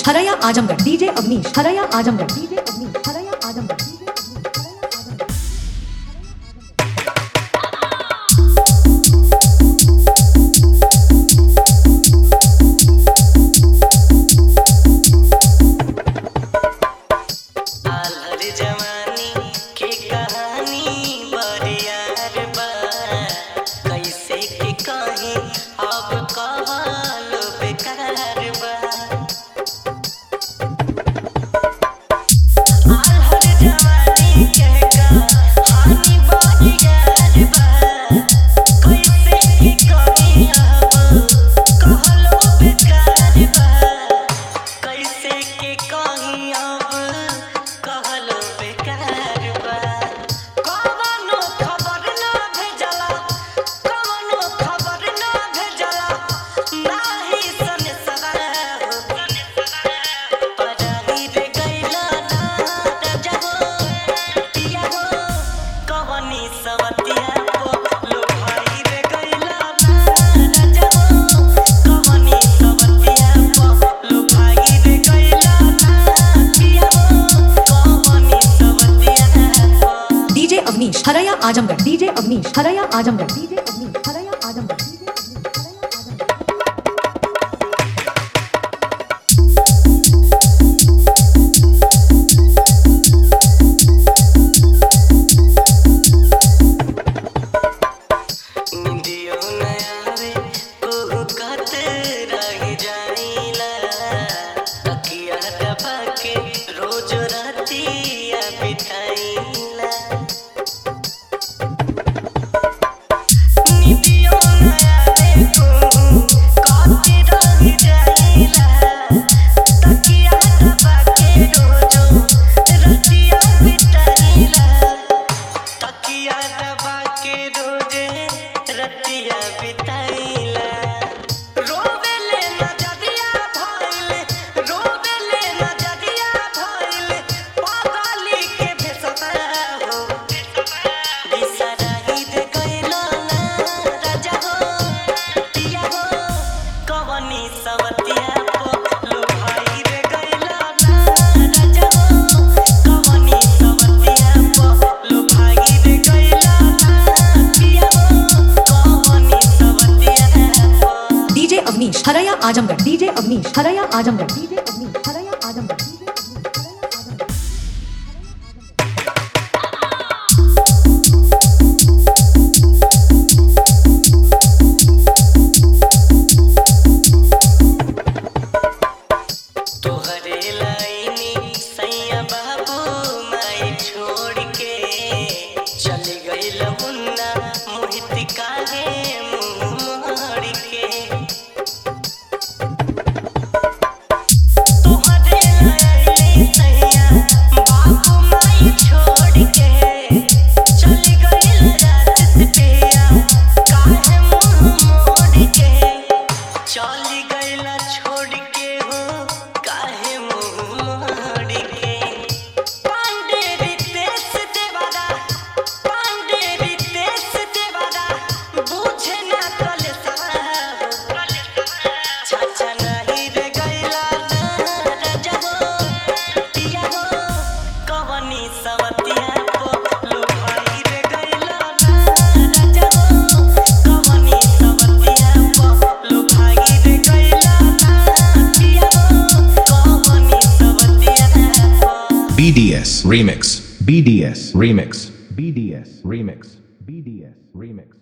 हरया आजमगढ़ डीजे अवनीश हरया आजमगढ़ डीजे अवनीश हरया आजमगढ़ डीजे अवनीश हरया आजमगढ़ आलर जवानी के कहानी बरियार बा कैसे के कहीं अब कहलो बेकार बा आलर जवानी के कहानी बरियार बा कैसे के कहीं अब कहलो बेकार बा कैसे के कहीं अब कहलो बेकार बा कवनो खबर ना भेजला कवनो खबर ना भेजला नाही सने सदा हो पराही रे गइला ना रजहो पिया हो कवनी सवतिया को लो भाई रे गइला ना रजहो कवनी सवतिया को लो भाई रे गइला ना पिया हो कवनी सवतिया को डीजे अवनीश हरया आजमगढ़ डीजे अवनीश हरया आजमगढ़ डीजे अवनीश हरया आजमगढ़ डीजे अवनीश हरया आजमगढ़ निंदियो न आवे कोहू कत रह जाइला तकिया दबा के रोज रातिया बिताइला निंदियो न आवे कोहू कत रह जाइला तकिया दबा के रोज रातिया बिताइला तकिया दबा के रोजे रतिया बिताइला रोवेले नजरिया भइले रोवेले नजरिया भइले पागली के भेसता हो बिसराही दे गइला ना राजा हो पिया हो कवनी सवतिया को लो भाई रे गइला ना राजा हो कवनी सवतिया को लो भाई रे गइला ना पिया हो कवनी सवतिया को डीजे अवनीश हरया आजमगढ़ डीजे अवनीश हरया आजमगढ़ डीजे अवनीश हरया आजमगढ़ डीजे अवनीश हरया आजमगढ़ तोहरे लाइनी सैया बाबू माई छोड़ के चली गई मुन्ना मोहित काहे मुंह मोड़ के तोहरे लाइनी सैया बाबू माई छोड़ के चली गई रात पिया काहे मुंह मोड़ के चली गईला छोड़ के हो काहे मुंह मोड़ के पांडे रितेश देवादा पांडे रितेश देवादा बुझे ना कले चाचा नहीं रे गईला ना राजा हो पिया हो कवनी सवतिया को लो भाई रे गईला ना राजा हो कवनी सवतिया को लो भाई रे गईला ना पिया हो कवनी सवतिया को BDS Remix. BDS Remix. BDS Remix. BDS Remix.